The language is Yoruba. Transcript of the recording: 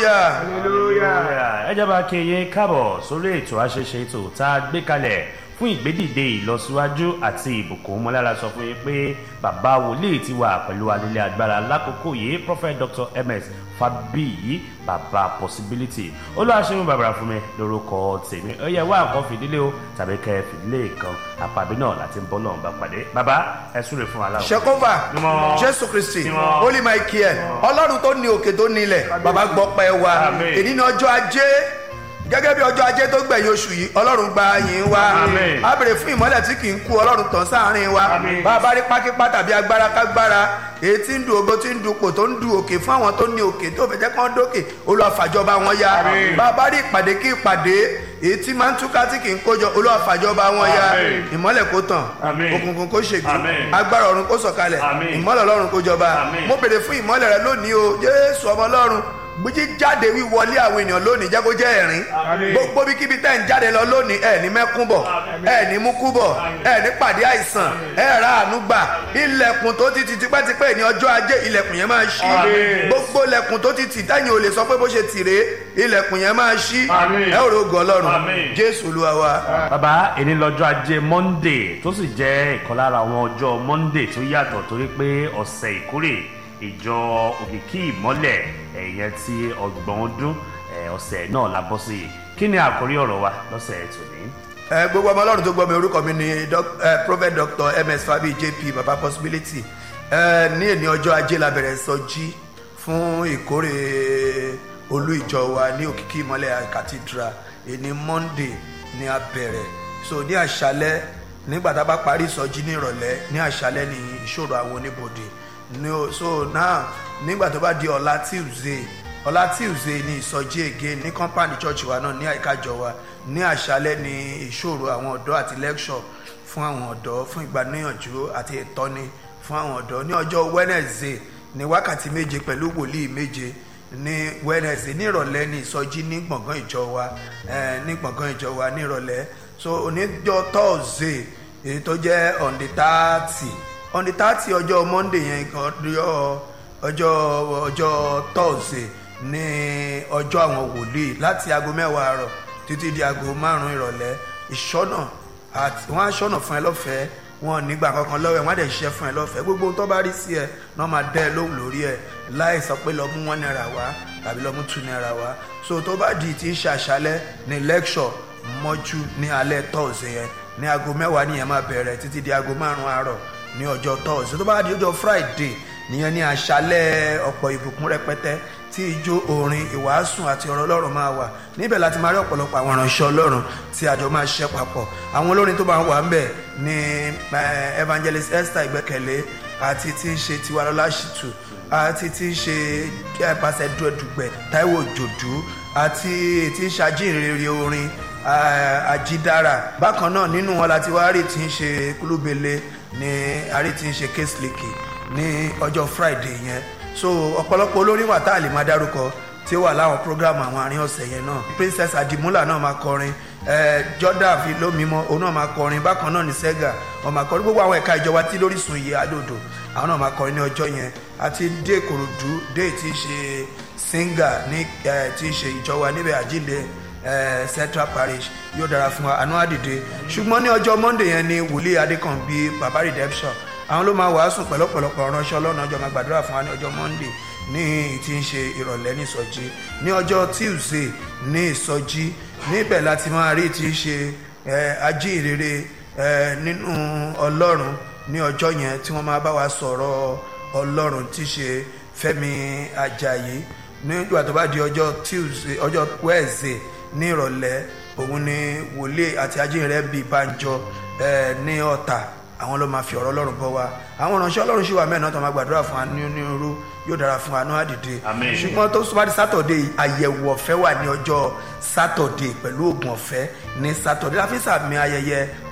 hallelujah. ẹ jẹ́ bá kí yín káàbọ̀ sórí ètò àṣeṣe ètò tá a gbé kalẹ̀ fún ìgbédìde ìlọsíwájú àti ìbùkún mọ́lára sọ fún yín pé bàbá wòlíì ti wà pẹ̀lú alẹ́lẹ́ agbára lákòókò yìí prophet dr ms fabiyi bàbá possibility olùwàṣẹ́yìn bàbá fún mi lórúkọ tèmi ó yẹ wá nǹkan fìdílé o tàbí kẹ fìdílé kan àpàbí náà láti ń bọ́ lọ́run bá pàdé bàbá ẹ súre fún wa láwọn. ṣekova Mímọ́. jésù kristi Mímọ́. holy michael ọlọ́run tó ní òkè tó nílẹ̀ bàbá gbọ́ pẹ́ wa Àmín. èyí ní ọjọ́ ajé gẹ́gẹ́ bí ọjọ́ ajé tó gbẹ̀yìn oṣù yìí ọlọ́run gba yín wa Àmín. a béèrè fún ìmọ́lẹ̀ tí kì í kú ọlọ́run tàn sáàrin wa Àmín. bá a bá rí pákípá tàbí agbára kágbára èyí tí ń du ògo tí ń du pò tó ń du òkè fún àwọn tó ní òkè tó fẹ́ jẹ́ kán dókè olùwàfàjọba wọn ya Àmín. bá a bá rí ìpàdé kí ìpàdé èyí tí máa ń túká tí kì í kójọ olùwàfàjọba wọn ya Àmín. ìmọ́lẹ̀ kó tàn Àmín. òkùnkùn kó ṣègbè Àmín. agbára ọ̀run kó sọ̀kalẹ̀ Àmín. ìmọ́lẹ̀ ọlọ́run kó jọba Àmín. mo béèrè fún ìmọ́lẹ̀ rẹ lónìí o jésù ọmọ ọlọ́run gbíjí jáde wíwọlé àwọn ènìyàn lónìí jẹ́ kó jẹ́ ẹ̀rín Àmín. gbogbo bí kíbi tẹ́ ń jáde lọ lónìí ẹ̀ ní mẹ́kún bọ̀ ẹ̀ ní múkú bọ̀ ẹ̀ ní pàdé àìsàn ẹ̀ ra àánú gbà ilẹ̀kùn tó ti tì tipẹ́tipẹ́ ní ọjọ́ ajé ilẹ̀kùn yẹn máa ṣí Àmín. gbogbo ilẹ̀kùn tó ti tì tẹ́yìn ò lè sọ pé bó ṣe tì rèé ilẹ̀kùn yẹn máa ṣí Àmín. ẹ̀ ò rògùn ọlọ́run Àmín. jésù olúwa wa. bàbá èní lọ́jọ́ ajé monday tó sì jẹ́ ìkan lára àwọn ọjọ́ monday tó yàtọ̀ torí pé ọ̀sẹ̀ ìkórè ìjọ òkìkí ìmọ́lẹ̀ ẹ̀yẹ ti ọgbọ̀n ọdún ẹ̀, ọ̀sẹ̀ náà la bọ́ sí i kí ni àkórí ọ̀rọ̀ wa lọ́sẹ̀ tòní. ẹ gbogbo ọmọ ọlọ́run tó gbọ́ mi orúkọ mi ni doc- ẹ, prophet dr ms fabi jp baba possibility ẹ ní èní ọjọ́ ajé la bẹ̀rẹ̀ sọjí fún ìkórè olú ìjọ wa ní òkìkí ìmọ̀lẹ̀ cathedral èní monday ni a bẹ̀rẹ̀ so ní àṣálẹ́ nígbà tá a bá parí ìsọjí ní ìrọ̀lẹ́ ní àṣálẹ́ ní ìṣòro àwọn oníbodè ní o- so now nígbà tó bá di ọ̀la tuesday ọ̀la tuesday ní ìsọjí again ní compound church wa náà ní àyíkájọ wa ní àṣálẹ́ ní ìṣòro àwọn ọ̀dọ́ àti lecture fún àwọn ọ̀dọ́ fún ìgbaníyànjú àti ìtọ́ni fún àwọn ọ̀dọ́ ní ọjọ́ wednesday ní wákàtí méje pẹ̀lú wòlíì méje ní wednesday ní ìrọ̀lẹ́ ní ìsọjí ní gbọ̀ngàn ìjọ wa eh, ní gbọ̀ngàn ìjọ wa ní ìrọ̀lẹ́ so oníjọ́ thursday èyí tó jẹ́ on the thirty on the thirty ọjọ́ monday yẹn gan- ọjọ́ ọjọ́ ọjọ́ thursday ní ọjọ́ àwọn wòlíì láti aago mẹ́wàá àárọ̀ títí di aago márùn-ún ìrọ̀lẹ́ ìṣọ́nà àti wọ́n á ṣọ́nà fún ẹ lọ́fẹ̀ẹ́ wọn ò nígbà kankan lọ́wọ́ ẹ̀ wọ́n á dẹ̀ ṣiṣẹ́ fún ẹ lọ́fẹ̀ẹ́ gbogbo ohun tó bá rí sí ẹ náà máa dẹ́ ẹ lóhùn lórí ẹ láì sọ pé lọ mú one naira wá tàbí lọ mú two naira wá so tó bá di ti ṣàṣálẹ́ ní lecture mọ́jú ní alẹ́ tọ́ọ̀sì yẹn ní aago mẹ́wàá nìyẹn máa bẹ̀rẹ̀ títí di aago márùn-ún àárọ̀ ní ọjọ́ tọ́ọ̀sì tó bá di ọjọ́ friday nìyẹn ní àṣálẹ́ ọ̀pọ̀ ìbùkún rẹpẹtẹ tí ijó orin ìwàásù àti ọ̀rọ̀ ọlọ́run máa wà níbẹ̀ láti máa rí ọ̀pọ̀lọpọ̀ àwọn ìránṣẹ́ ọlọ́run tí àjọ máa ṣiṣẹ́ papọ̀ àwọn olórin tó máa ń wà ńbẹ̀ ní eh, evangelist esther ìgbẹ́kẹ̀lé àti tí ń ṣe tiwalọ́lá ṣìtù àti tí ń ṣe eh, pàṣẹ dùẹ̀dùgbẹ̀ táíwò jòdú àti tí ń ṣàjínrere orin eh, àjídára bákan náà nínú wọn láti wá rí tí ń ṣe kúlúbele ní àrí tí ń ṣe kéṣìlìkì ní ọjọ́ friday yẹn so ọ̀pọ̀lọpọ̀ olórin wà tá a lè máa dárúkọ tí ó wà láwọn program àwọn àárín ọ̀sẹ̀ yẹn náà princess adimula náà máa kọrin eh, jordan fi lómímọ́ òun náà máa kọrin bákan náà ní sega wọn máa kọrin gbogbo àwọn ẹ̀ka ìjọba tí lórísun yìí àdòdò àwọn náà máa kọrin ní ọjọ́ yẹn àti dé kòròdú dé tí í ṣe singer ní eh, tí í ṣe ìjọba níbẹ̀ àjíǹde eh, central parish yóò dára fún wa àánú àdìde ṣùgbọ́n ní ọjọ́ monday yẹn ni wòlíì adékànbí baba redemption àwọn ló máa wàásù pẹ̀lọ́pọ̀lọpọ̀ ránṣẹ́ ọlọ́run ọjọ́ máa gbàdúrà fún wa ní ọjọ́ monday ní tí ń ṣe ìrọ̀lẹ́ ní ìsọjí ní ọjọ́ tuesday ní ìsọjí níbẹ̀ láti máa rí tí ń ṣe eh, ajíhìnrere eh, nínú ọlọ́run ní ọjọ́ yẹn tí wọ́n máa bá wa sọ̀rọ̀ ọlọ́run tí í ṣe fẹ́mi ajayi nígbà tó bá di ọjọ́ tuesday ọjọ́ wednesday ní ìrọ̀lẹ́ òun ni wòlíì àti ajíhìnrere bíi banjọ eh, ní ọ̀tà àwọn ló máa fi ọ̀rọ̀ ọlọ́run bọ́ wa àwọn ìránṣẹ́ ọlọ́run ṣì wà mẹ́rin tó máa gbàdúrà fún wa ní onírúurú yóò dára fún wa ní àdìde Àmín. ṣùgbọ́n tó súnmọ́ di sátọ̀dé àyẹ̀wò ọ̀fẹ́ wà ní ọjọ́ sátọ̀dé pẹ̀lú oògùn ọ̀fẹ́ ní sátọ̀dé láfi sàmì ayẹyẹ